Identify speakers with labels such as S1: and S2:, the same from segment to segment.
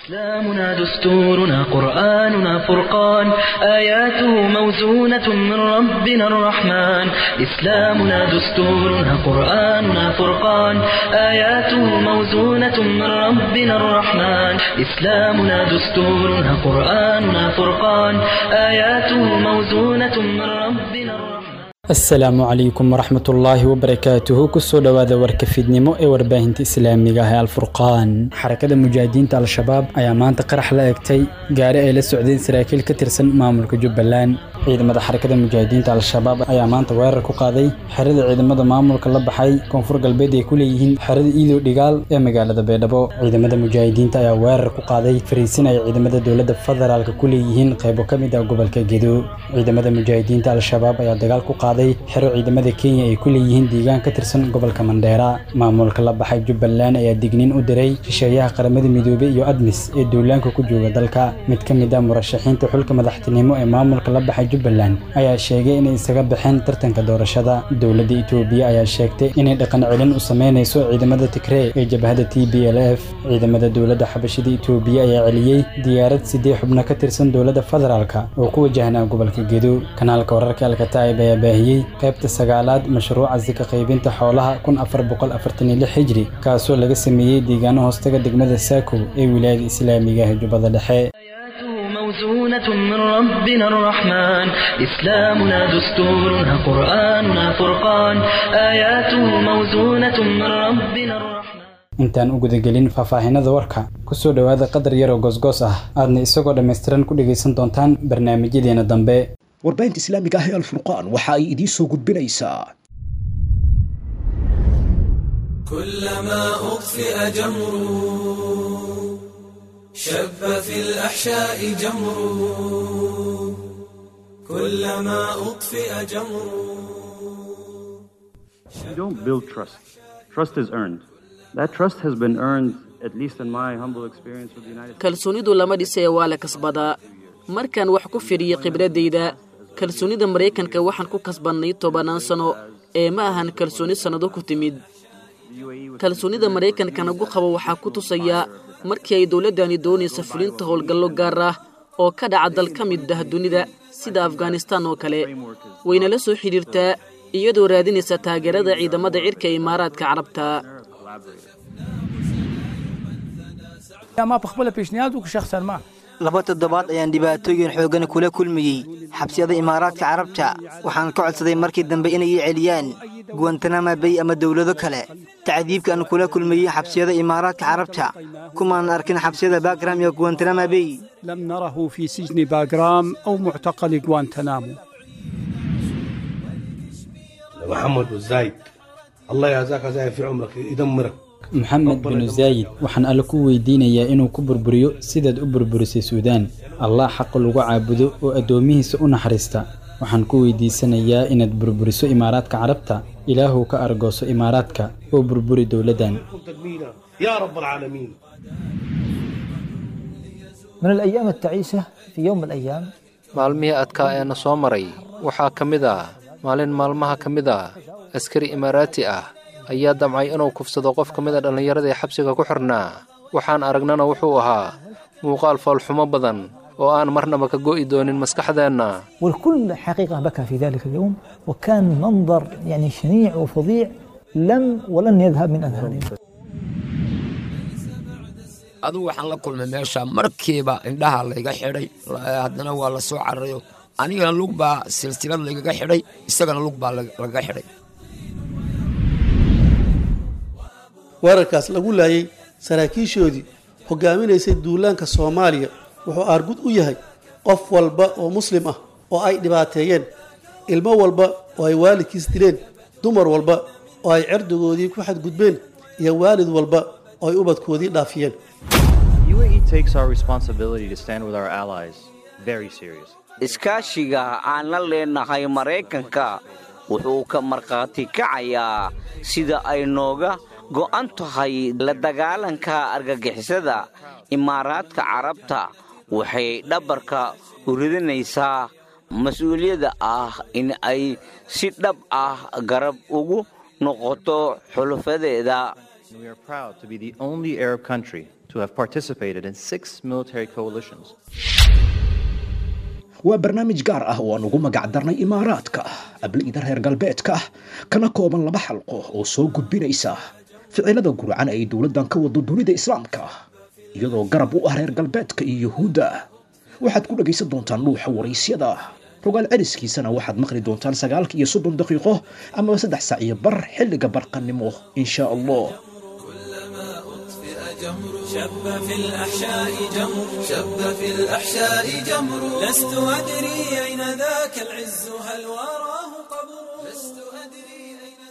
S1: إسلامنا دستورنا قرآننا فرقان آياته موزونة من ربنا الرحمن إسلامنا دستورنا قرآننا فرقان آياته موزونة من ربنا الرحمن إسلامنا دستورنا قرآننا فرقان آياته موزونة من ربنا الرحمن
S2: asalaamu calaykum waraxmatullaahi wabarakaatuhu kusoo dhowaada warka fiidnimo ee warbaahinta islaamiga ah ee alfurqaan xarakada mujaahidiinta al-shabaab ayaa maanta qarax la egtay gaari ay la socdeen saraakiil ka tirsan maamulka jubbaland ciidamada xarakada mujaahidiinta al-shabaab ayaa maanta weerar ku qaaday xerada ciidamada maamulka la baxay koonfur galbeed ay ku leeyihiin xerada iidow dhigaal ee magaalada beedhabo ciidamada mujaahidiinta ayaa weerar ku qaaday fariisin ay ciidamada dowladda federaalka ku leeyihiin qaybo ka mid ah gobolka gedo ciidamada mujaahidiinta al-shabaab ayaa dagaal ku qaaday xero ciidamada kenya ay ku leeyihiin deegaan ka tirsan gobolka mandheera maamulka la baxay jubbaland ayaa digniin u diray shisheeyaha qaramada midoobey iyo admis ee duulaanka ku jooga dalka mid ka mid ah murashaxiinta xulka madaxtinimo ee maamulka la baxay jubbaland ayaa sheegay inay isaga baxeen tartanka doorashada dowladda itoobiya ayaa sheegtay inay dhaqan celin u sameynayso ciidamada tigree ee jabhada t b l f ciidamada dowladda xabashida itoobiya ayaa celiyey diyaarad siddeed xubno ka tirsan dowladda federaalka oo ku wajahnaa gobolka gedo kanaalka wararka alkataa'ib ayaa baahiyey qaybta sagaalaad mashruuca sika qaybinta xoolaha kun afar boqol afartan iyo lix hijri kaasoo laga sameeyey deegaano hoostaga degmada saakow ee wilaayada islaamiga ah jubbada dhexe
S1: آياته موزونة من ربنا الرحمن إسلامنا دستورنا قرآننا فرقان آياته موزونة من ربنا الرحمن
S2: intaan u gudagelin faahfaahinada warka kusoo dhowaada qadar yaroo goosgoos ah aadna isagoo dhammaystiran ku dhegaysan doontaan barnaamijyadeena dambe
S3: warbaahinta islaamiga ah ee alfurqaan waxa ay idiin soo gudbinaysaa
S4: كلما أطفئ جمر شب في الأحشاء جمر كلما أطفئ جمر
S5: You don't build trust. Trust is earned. That trust has been earned, at least in my humble experience with the United States.
S6: kalsoonidu lama dhisee waa la kasbadaa markaan wax ku fidhiyo khibradayda kalsoonida maraykanka waxaan ku kasbannay tobannaan sano ee ma ahan kalsooni sannado ku timid kalsoonida maraykanka nagu qabo waxaa ku tusaya markii ay dowladdani doonaysa fulinta howlgallo gaar ah oo ka dhaca dal ka mid ah dunida sida afghanistaan oo kale wayna la soo xidhiirtaa iyadoo raadinaysa taageerada ciidamada cirka ee imaaraadka carabta
S7: ما بقبل بيشنياد شخصا ما
S8: laba toddobaad ayaan dhibaatooyin xooggan kula kulmayey xabsiyada imaaraadka carabta waxaan ka codsaday markii dambe inay ii celiyaan guwantanama bay ama dowlado kale tacdiibka aan kula kulmayey xabsiyada imaaraadka carabta kumaan arkin xabsiyada bagram iyo guwantanama bay
S7: لم نره في سجن باغرام أو معتقل غوانتنامو
S9: محمد والزايد الله يجزاك زايد في عمرك يدمرك
S2: maxamed binu zaayid waxaan alle ku weydiinayaa inuu ku burburiyo sidaad u burburisay suudaan allah xaqa lagu caabudo oo addoomihiisa u naxariista waxaan ku weydiisanayaa inaad burburiso imaaraadka carabta ilaahuw ka argooso imaaraadka oo burburi dowladdan
S9: تدمينا يا رب العالمين
S10: من الأيام التعيسة في يوم من الأيام
S11: maalmihii adkaa ee na soo maray waxaa ka mid ah maalin maalmaha ka mid ah askari imaaraati ah ayaa damcay inuu kufsado qof ka mid a dhallinyarada ee xabsiga ku xidhnaa waxaan aragnana wuxuu ahaa muuqaal foolxumo badan oo aan marnaba ka go'i doonin maskaxdeenna
S10: والكل حقيقة بكى في ذلك اليوم وكان منظر يعني شنيع وفظيع لم ولن يذهب من أذهانهم
S12: adugu waxaan la kulmay meesha markiiba indhaha layga xidhay haddana waa la soo cararayo anigana lug baa silsilad laygaga xidhay isagana lug baa lagaga xidhay
S13: weerarkaas lagu laayay saraakiishoodii hogaaminaysay duulaanka soomaaliya wuxuu aargud u yahay qof walba oo muslim ah oo ay dhibaateeyeen ilmo walba oo ay waalidkiis dileen dumar walba oo ay cerdigoodii ku xadgudbeen iyo waalid walba oo ay ubadkoodii dhaafiyeen
S14: UAE takes our responsibility to stand with our allies very serious.
S15: iskaashiga aan la leenahay maraykanka wuxuu ka markhaati kacayaa sida ay nooga go'an tahay la dagaalanka argagixisada imaaraadka carabta waxay dhabarka u ridinaysaa mas-uuliyadda ah in ay si dhab ah garab ugu noqoto xulufadeeda
S14: We are proud to be the only Arab country to have participated in six military coalitions.
S3: waa barnaamij gaar ah oo aan ugu magac darnay imaaraadka abliida reer galbeedka kana kooban laba xalqo oo soo gudbinaysa ficilada gurcan ay dowladdan ka wado dunida islaamka iyadoo garab u ah reer galbeedka iyo yuhuudda waxaad ku dhegaysan doontaan dhuuxa waraysyada rogaal celiskiisana waxaad maqli doontaan sagaalka iyo soddon daqiiqo amaba saddex saac iyo bar xilliga barqannimo insha allah
S4: شب في الأحشاء جمر شب في الأحشاء جمر لست أدري أين ذاك العز هل وراه قبر لست أدري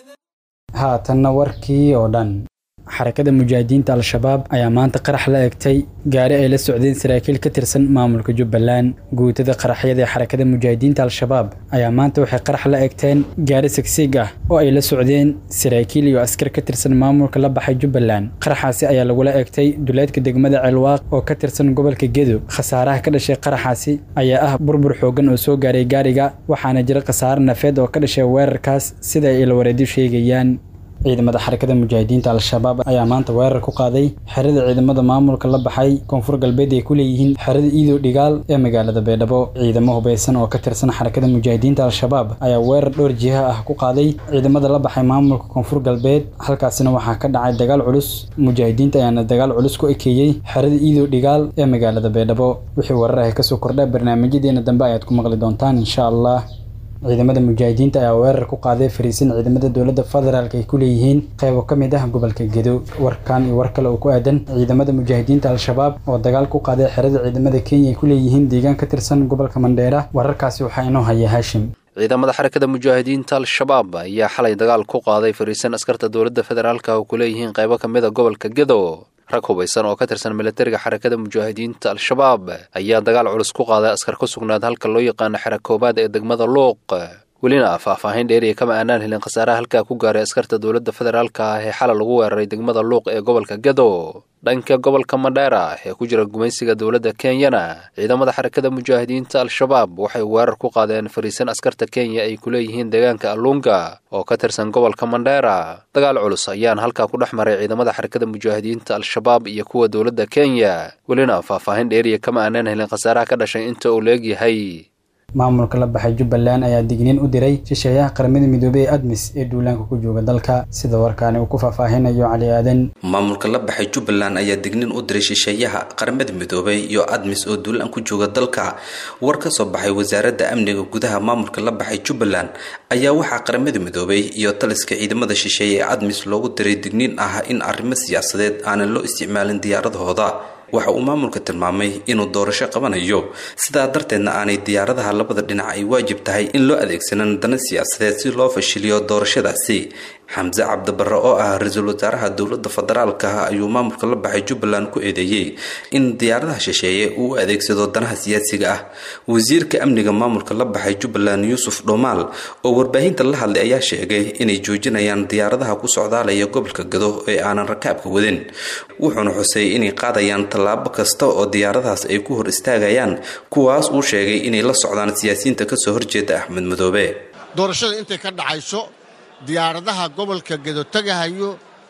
S2: haatanna warkii oo dhan xarakada mujaahidiinta al-shabaab ayaa maanta qarax la egtay gaari ay la socdeen saraakiil ka tirsan maamulka jubbaland guutada qaraxyada ee xarakada mujaahidiinta al-shabaab ayaa maanta waxay qarax la egteen gaari sigsiig ah oo ay la socdeen saraakiil iyo askar ka tirsan maamulka la baxay jubbaland qaraxaasi ayaa lagula egtay duleedka degmada ceelwaaq oo ka tirsan gobolka gedo khasaaraha ka dhashay qaraxaasi ayaa ah burbur xoogan oo soo gaaray gaariga waxaana jira khasaare nafeed oo ka dhashay weerarkaas sida ay ilwareedyo sheegayaan ciidamada xarakada mujaahidiinta al-shabaab ayaa maanta weerar ku qaaday xerada ciidamada maamulka la baxay koonfur galbeed ay ku leeyihiin xerada iidow dhigaal ee magaalada beedhabo ciidamo hubaysan oo ka tirsan xarakada mujaahidiinta al-shabaab ayaa weerar dhowr jiha ah ku qaaday ciidamada la baxay maamulka koonfur galbeed halkaasina waxaa ka dhacay dagaal culus mujaahidiinta ayaana dagaal culus ku ekeeyey xerada iidow dhigaal ee magaalada beedhabo wixii weerar ah kasoo kordha barnaamijyadeena dambe ayaad ku maqli doontaan insha allah ciidamada mujaahidiinta ayaa weerar ku qaaday fariisin ciidamada dowladda federaalk ay ku leeyihiin qaybo ka mid ah gobolka gedo warkan iyo war kale oo ku aadan ciidamada mujaahidiinta al-shabaab oo dagaal ku qaaday xerada ciidamada kenya ay ku leeyihiin deegaan ka tirsan gobolka mandheera wararkaasi waxaa inoo haya haashim
S11: ciidamada xarakada mujaahidiinta al-shabaab ayaa xalay dagaal ku qaaday fariisan askarta dowladda federaalka oo ku leeyihiin qaybo ka mid a gobolka gedo rag hubaysan oo ka tirsan militariga xarakada mujaahidiinta al-shabaab ayaa dagaal culus ku qaaday askar ku sugnaad halka loo yaqaano xera koobaad ee degmada luuq welina faahfaahin dheeriya kama aanaan helin khasaaraha halkaa ku gaaray askarta dowladda federaalka ah ee xalay lagu weeraray degmada luuq ee gobolka gedo dhanka gobolka mandheera ee ku jira gumaysiga dowladda kenyana ciidamada xarakada mujaahidiinta al-shabaab waxay weerar ku qaadeen fariisan askarta kenya ay ku leeyihiin deegaanka alluunga oo ka tirsan gobolka mandheera dagaal culus ayaan halkaa ku dhex maray ciidamada xarakada mujaahidiinta al-shabaab iyo kuwa dowladda kenya welina faahfaahin dheeriya kama aanaan helin khasaaraha ka dhashay inta uu leegyahay
S2: maamulka la baxay jubbaland ayaa digniin u diray shisheeyaha qaramada midoobey ee admis ee duulaanka ku jooga dalka sida warkaani uu ku faahfaahinayo cali aadan
S16: maamulka la baxay jubbaland ayaa digniin u diray shisheeyaha qaramada midoobey iyo admis oo duulaan ku jooga dalka war ka soo baxay wasaaradda amniga gudaha maamulka la baxay jubbaland ayaa waxaa qaramada midoobey iyo taliska ciidamada shisheeye ee admis loogu diray digniin ah in arrimo siyaasadeed aanan loo isticmaalin diyaaradahooda waxa uu maamulka tilmaamay inuu doorasho qabanayo sidaa darteedna aanay diyaaradaha labada dhinac ay waajib tahay in loo adeegsanan dana siyaasadeed si loo fashiliyo doorashadaasi xamse cabdibarre oo ah ra-iisul wasaaraha dowladda federaalka ayuu maamulka la baxay jubbaland ku eedeeyey in diyaaradaha shisheeye uu u adeegsado danaha siyaasiga ah wasiirka amniga maamulka la baxay jubbaland yuusuf dhomaal oo warbaahinta la hadlay ayaa sheegay inay joojinayaan diyaaradaha ku socdaalaya gobolka gado ee aanan rakaabka wadin wuxuuna xusay inay qaadayaan tallaabo kasta oo diyaaradahaas ay ku hor istaagayaan kuwaas uu sheegay inay la socdaan siyaasiyiinta kasoo horjeeda axmed madoobe
S17: doorashada intay ka dhacayso diyaaradaha gobolka gedo tagahayo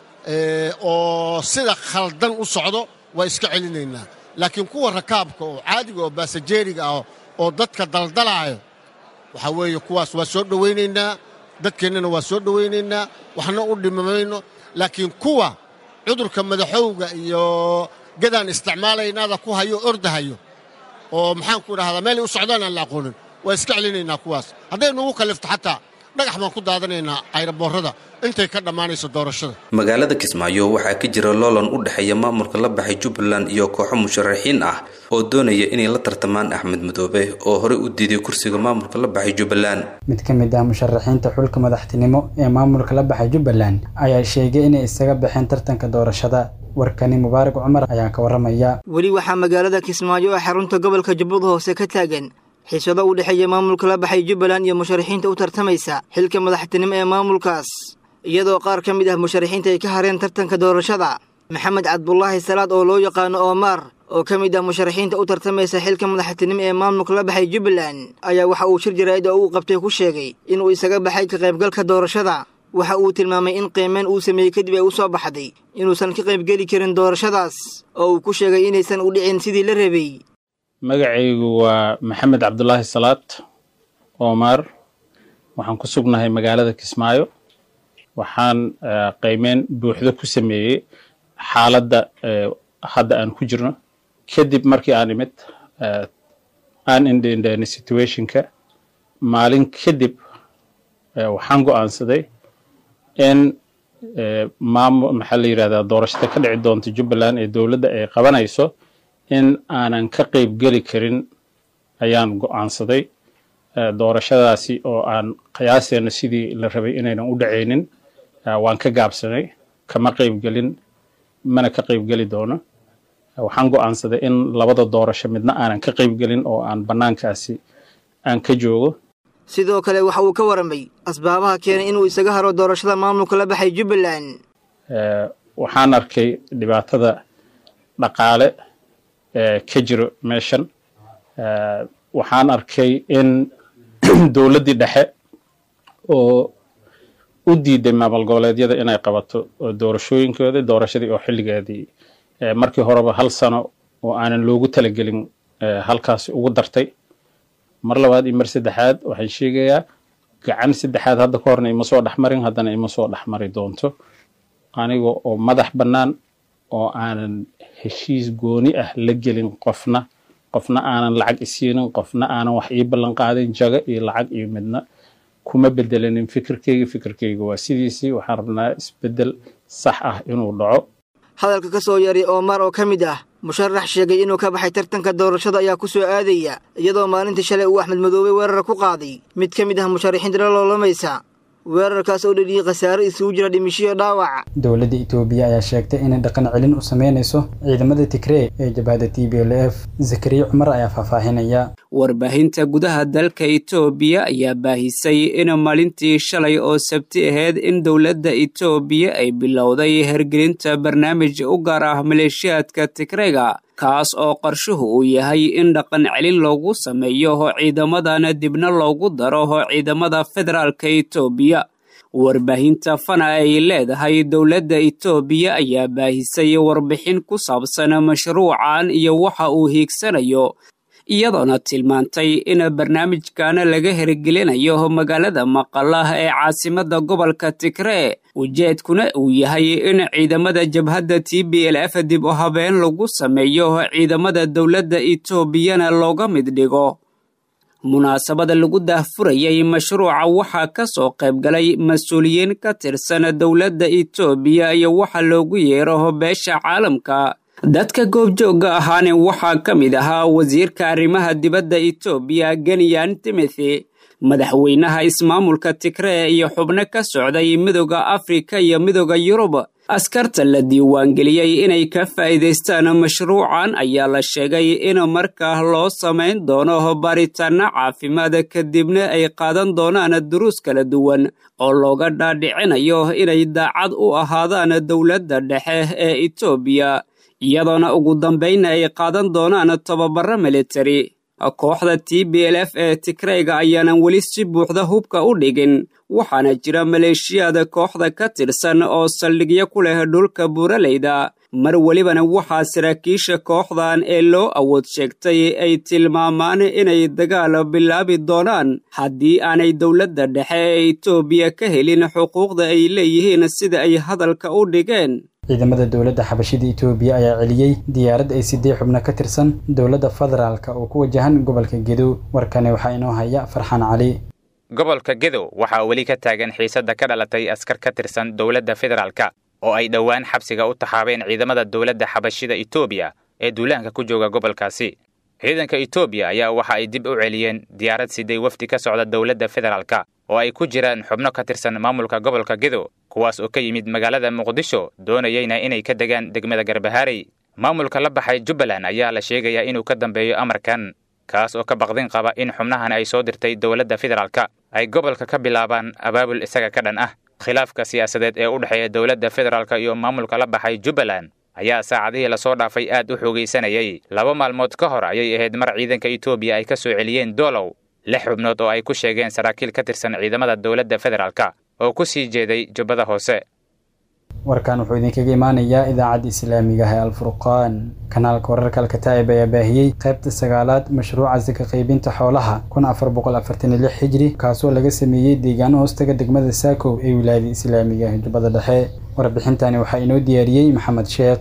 S17: oo sida khaldan u socdo waa iska celinaynaa laakiin kuwa rakaabka oo caadiga oo baasajeeriga ah oo dadka daldalaayo waxaa weeye kuwaas waa soo dhowaynaynaa dadkeennana waa soo dhowaynaynaa waxna u dhimamayno laakiin kuwa cudurka madaxowga iyo gadaan isticmaalaynaada ku hayo ordahayo oo maxaanku idhahdaa meelay u socdaan aan la aqoonin waa iska celinaynaa kuwaas hadday nugu kallifto xataa dhagax baan ku daadanaynaa ayraboorrada intay ka dhammaanayso doorashada
S16: magaalada kismaayo waxaa ka jira loolan u dhexeeya maamulka la baxay jubbaland iyo kooxo musharaxiin ah oo doonaya inay la tartamaan axmed madoobe oo horey u diiday kursiga maamulka la baxay jubbaland
S2: mid ka mid ah musharaxiinta xulka madaxtinimo ee maamulka la baxay jubbaland ayaa sheegay inay isaga baxeen tartanka doorashada warkani mubaarak cumar ayaa ka waramaya
S8: weli waxaa magaalada kismaayo ee xarunta gobolka jubbada hoose ka taagan xiisado u dhexeeya maamulka la baxay jubbaland iyo musharaxiinta u tartamaysa xilka madaxtinimo ee maamulkaas iyadoo qaar ka mid ah musharaxiinta ay ka hareen tartanka doorashada maxamed cabdulaahi salaad oo loo yaqaano oomaar oo ka mid ah musharaxiinta u tartamaysa xilka madaxtinimo ee maamulka la baxay jubbaland ayaa waxa uu shir jaraa'id oo uu qabtay ku sheegay inuu isaga baxay ka qaybgalka doorashada waxa uu tilmaamay in qiimeyn uu sameeyey kadib ay u soo baxday inuusan ka qaybgeli karin doorashadaas oo uu ku sheegay inaysan u dhicin sidii la rabay
S18: magacaygu waa maxamed cabdulaahi salaad omar waxaan ku sugnahay magaalada kismaayo waxaan qiimeyn buuxdo ku sameeyey xaaladda hadda aan ku jirno kadib markii aan imid aan indhendheena situationka maalin kadib waxaan go'aansaday in maamul maxaa la yidhahdaa doorashada ka dhici doonta jubbaland ee dowladda ay qabanayso in aanan ka qayb geli karin ayaan go'aansaday doorashadaasi oo aan qiyaaseena sidii la rabay inaynan u dhacaynin waan ka gaabsanay kama qaybgelin mana ka qaybgeli doono waxaan go'aansaday in labada doorasho midna aanan ka qaybgelin oo aan bannaankaasi aan ka joogo
S8: sidoo kale waxa uu ka waramay asbaabaha keenay inuu isaga haro doorashada maamulka la baxay jubbaland
S18: waxaan arkay dhibaatada dhaqaale ee ka jiro meeshan waxaan arkay in dowladdii dhexe oo u diiday maamul goboleedyada inay qabato doorashooyinkooda doorashadii oo xilligeedii markii horeba hal sano oo aanan loogu talagelin halkaasi ugu dartay mar labaad iyo mar saddexaad waxaan sheegayaa gacan saddexaad hadda ka horna ima soo dhexmarin haddana ima soo dhexmari doonto aniga oo madax bannaan oo aanan heshiis gooni ah la gelin qofna qofna aanan lacag isiinin qofna aanan wax ii ballan qaadin jago iyo lacag iyo midna kuma bedelanin fikirkeyga fikirkeyga waa sidiisii waxaan rabnaa isbeddel sax ah inuu dhaco
S8: hadalka ka soo yaray omar oo ka mid ah musharax sheegay inuu ka baxay tartanka doorashada ayaa ku soo aadaya iyadoo maalintii shalay uu axmed madoobe weerar ku qaaday mid ka mid ah musharaxiinta la loolamaysa weerarkaas oo dhaliyey khasaare isugu jira dhimishiyo dhaawac
S2: dowladda itoobiya ayaa sheegtay inay dhaqan celin u sameynayso ciidamada tigree ee jabhada t b l f zakariya cumar ayaa faahfaahinaya
S19: warbaahinta gudaha dalka itoobiya ayaa baahisay in maalintii shalay oo sabti ahayd in dowladda itoobiya ay bilowday hergelinta barnaamij u gaar ah maleeshiyaadka tigreega kaas oo qarshuhu uu yahay in dhaqan celin loogu sameeyo ciidamadana dibna loogu daro ciidamada federaalka itoobiya warbaahinta fana ay leedahay dowladda itoobiya ayaa baahisay warbixin ku saabsan mashruucan iyo waxa uu hiigsanayo iyadoona tilmaantay in barnaamijkan laga hirgelinayo magaalada maqalah ee caasimada gobolka tigree ujeedkuna uu yahay in ciidamada jabhadda t b l f dib u habeen lagu sameeyo ciidamada dowladda itoobiyana looga mid dhigo munaasabada lagu daahfurayay mashruuca waxaa ka soo qaybgalay mas-uuliyiin ka tirsan dowladda itoobiya iyo waxa loogu yeero beesha caalamka dadka goobjoogga ahaane waxaa ka mid ahaa wasiirka arrimaha dibadda itoobiya geniyan timothy madaxweynaha ismaamulka tigree iyo xubno ka socday midooda afrika iyo midooda yurub askarta la diiwaangeliyey inay ka faa'iidaystaan mashruucan ayaa la sheegay in markaa loo samayn doono baaritaanno caafimaad kadibna ay qaadan doonaan duruus kala duwan oo looga dhaadhicinayo inay daacad u ahaadaan dowladda dhexe ee itoobiya iyadoona ugu dambaynna ay qaadan doonaan tababaro militari kooxda t b l f ee tigreyga ayaanan weli si buuxda hubka u dhigin waxaana jira maleeshiyaada kooxda ka tirsan oo saldhigyo ku leh dhulka buuraleyda mar welibana waxaa saraakiisha kooxdan ee loo awood sheegtay ay tilmaamaan inay dagaal bilaabi doonaan haddii aanay dowladda dhexe ee itoobiya ka helin xuquuqda ay leeyihiin sida ay hadalka u dhigeen
S2: ciidamada dowladda xabashida itoobiya ayaa celiyey diyaarad ay siddeed xubno ka tirsan dowladda federaalka oo ku wajahan gobolka gedow warkani waxaa inoo haya farxaan cali
S20: gobolka gedow waxaa weli ka taagan xiisadda ka dhalatay askar ka tirsan dowladda federaalka oo ay dhowaan xabsiga u taxaabeen ciidamada dowladda xabashida itoobiya ee duulaanka ku jooga gobolkaasi ciidanka itoobiya ayaa waxa ay dib u celiyeen diyaarad siday wafdi ka socda dowladda federaalka oo ay ku jiraan xubno ka tirsan maamulka gobolka gedow kuwaas oo ka yimid magaalada muqdisho doonayeyna inay ka degaan degmada garbahaarey maamulka la baxay jubbaland ayaa la sheegayaa inuu ka dambeeyo amarkan kaas oo ka baqdin qaba in xubnahan ay soo dirtay dowladda federaalka ay gobolka ka bilaabaan abaabul isaga ka dhan ah khilaafka siyaasadeed ee u dhexeeya dowladda federaalka iyo maamulka la baxay jubbaland ayaa saacadihii lasoo dhaafay aad u xoogaysanayay laba maalmood ka hor ayay ahayd mar ciidanka itoobiya ay ka soo celiyeen doolow lix xubnood oo ay ku sheegeen saraakiil ka tirsan ciidamada dowladda federaalka oo ku sii jeeday jubbada hoose
S2: warkan wuxuu idinkaga imaanayaa idaacadda islaamiga ah ee alfurqaan kanaalka wararka alkataa'ib ayaa baahiyey qaybta sagaalaad mashruuca saka qaybinta xoolaha kun afar boqol afartan iyo lix hijri kaasoo laga sameeyey deegaano hoostaga degmada saakow ee wilaayada islaamiga ah jubbada dhexe warbixintani waxaa inoo diyaariyey maxamed sheekh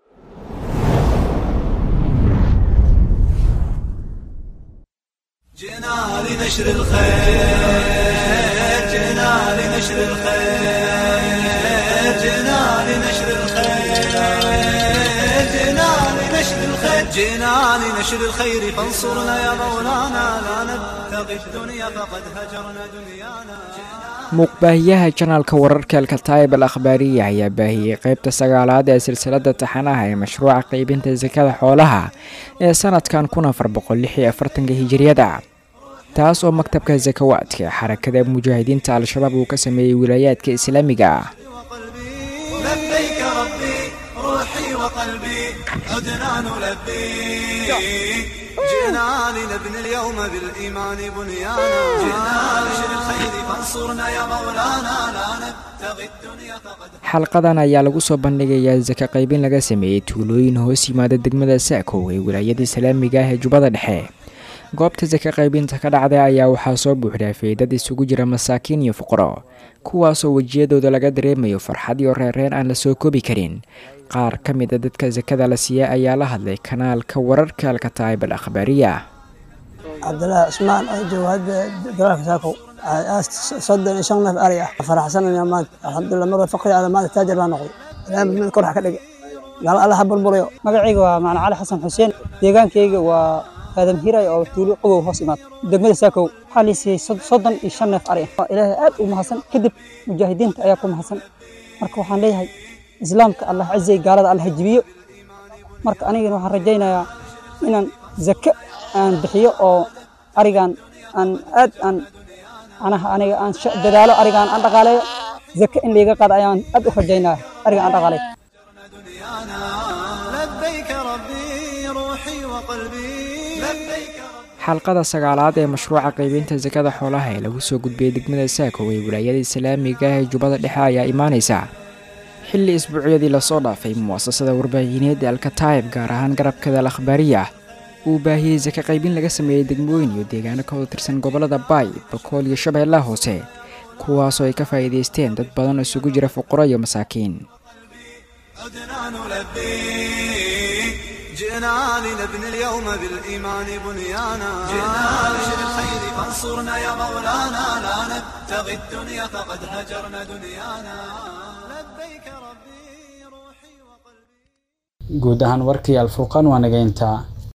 S4: جئنا لنشر الخير جئنا لنشر الخير جئنا لنشر الخير جئنا لنشر الخير جئنا لنشر الخير فانصرنا يا مولانا لا نبتغي الدنيا فقد هجرنا دنيانا
S21: muuqbaahiyaha janaalka wararka alkataayib al akhbaariya ayaa baahiyey qaybta sagaalaad ee silsilada taxanaha ee mashruuca qaybinta sakada xoolaha ee sanadkan kun afar boqol lix iyo afartanka hijiriyada taas oo maktabka sakawaadka ee xarakada mujaahidiinta al-shabaab uu ka sameeyey wilaayaadka islaamiga ah
S4: لبيك ربي روحي وقلبي عدنا نلبي جئنا لنبني اليوم بالإيمان بنيانا جئنا لنشر الخير فانصرنا يا مولانا لا نبتغي الدنيا فقد
S21: xalqadan ayaa lagu soo bandhigayaa saka qaybin laga sameeyey tuulooyin hoos yimaada degmada saakow ee wilaayada islaamiga ah ee jubbada dhexe goobta saka qaybinta ka dhacday ayaa waxaa soo buuxdhaafay dad isugu jira masaakiin iyo fuqaro kuwaasoo wejiyadooda laga dareemayo farxad iyo reereen aan la soo koobi karin qaar ka mid a dadka sakada la siiyey ayaa la hadlay kanaalka wararka alkataayib al akhbaariya
S22: cabdilaahi cusmaan oo jooga hadda dalaalka saakow soddon iyo shan neef ari ah faraxsanaya maanta alxamdulilah marba faqri ala maanta taajir baa noqday ilaahay mid kor ha ka dhigay gaal alla ha burburayo
S23: magacayga waa macna cali xasan xuseen deegaankayga waa aadam hiray oo tuulo qogow hoos imaad degmada saakow waxaa la siiyey soddon iyo shan neef ari ah ilaahay aad u mahadsan kadib mujaahidiinta ayaa ku mahadsan marka waxaan leeyahay islaamka allah cizay gaalada allah jibiyo marka anigana waxaan rajaynayaa inaan zake aan bixiyo oo arigan aan aad aan anaha aniga aan dadaalo arigan aan dhaqaaleeyo zake in layga qaado ayaan aad u rajaynaya arigan aan dhaqaaleeyo
S4: لبيك ربي روحي وقلبي لبيك
S21: xalqada sagaalaad ee mashruuca qaybinta sakada xoolaha ee lagu soo gudbiyey degmada saakow ee wilaayada islaamiga ah ee jubbada dhexe ayaa imaanaysa xilli isbuucyadii lasoo dhaafay muwaasasada warbaahineed ee alkataayib gaar ahaan garabkada al akhbaariya uu baahiyey saka qaybin laga sameeyey degmooyin iyo deegaano ka wada tirsan gobollada baay bakool iyo shabeellaha hoose kuwaasoo ay ka faa'iidaysteen dad badan oo isugu jira fuqaro iyo masaakiin
S4: عدنا نلبي جئنا لنبني اليوم بالإيمان بنيانا جئنا لنشر الخير فانصرنا يا مولانا لا نبتغي الدنيا فقد هجرنا دنيانا لبيك ربي
S2: guud ahaan warkii alfurqaan waa naga intaa